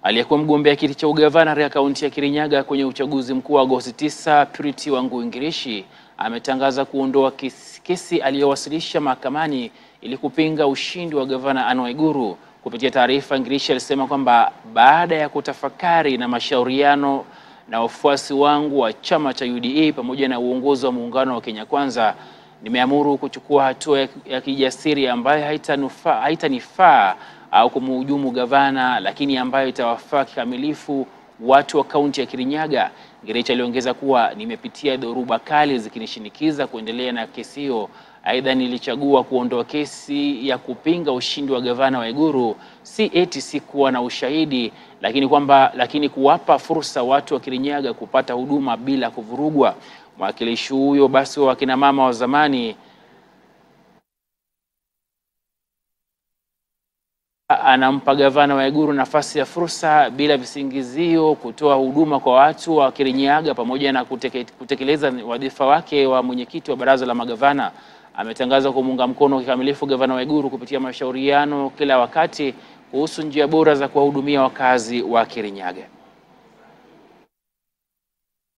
Aliyekuwa mgombea kiti cha ugavana katika kaunti ya Kirinyaga kwenye uchaguzi mkuu wa Agosti 9, Purity Wangui Ngirishi ametangaza kuondoa kesi, kesi aliyowasilisha mahakamani ili kupinga ushindi wa gavana Anne Waiguru. Kupitia taarifa, Ngirishi alisema kwamba baada ya kutafakari na mashauriano na wafuasi wangu wa chama cha UDA pamoja na uongozi wa muungano wa Kenya Kwanza, nimeamuru kuchukua hatua ya kijasiri ambayo haitanifaa haitanifaa au kumhujumu gavana, lakini ambayo itawafaa kikamilifu watu wa kaunti ya Kirinyaga. Ngirishi aliongeza kuwa nimepitia dhoruba kali zikinishinikiza kuendelea na kesi hiyo. Aidha, nilichagua kuondoa kesi ya kupinga ushindi wa gavana Waiguru, si eti si kuwa na ushahidi, lakini kwamba lakini kuwapa fursa watu wa Kirinyaga kupata huduma bila kuvurugwa. Mwakilishi huyo basi wa kina mama wa zamani anampa gavana Waiguru nafasi ya fursa bila visingizio kutoa huduma kwa watu wa Kirinyaga pamoja na kuteke, kutekeleza wadhifa wake wa mwenyekiti wa baraza la magavana. Ametangaza kumuunga mkono kikamilifu gavana Waiguru kupitia mashauriano kila wakati kuhusu njia bora za kuwahudumia wakazi wa Kirinyaga.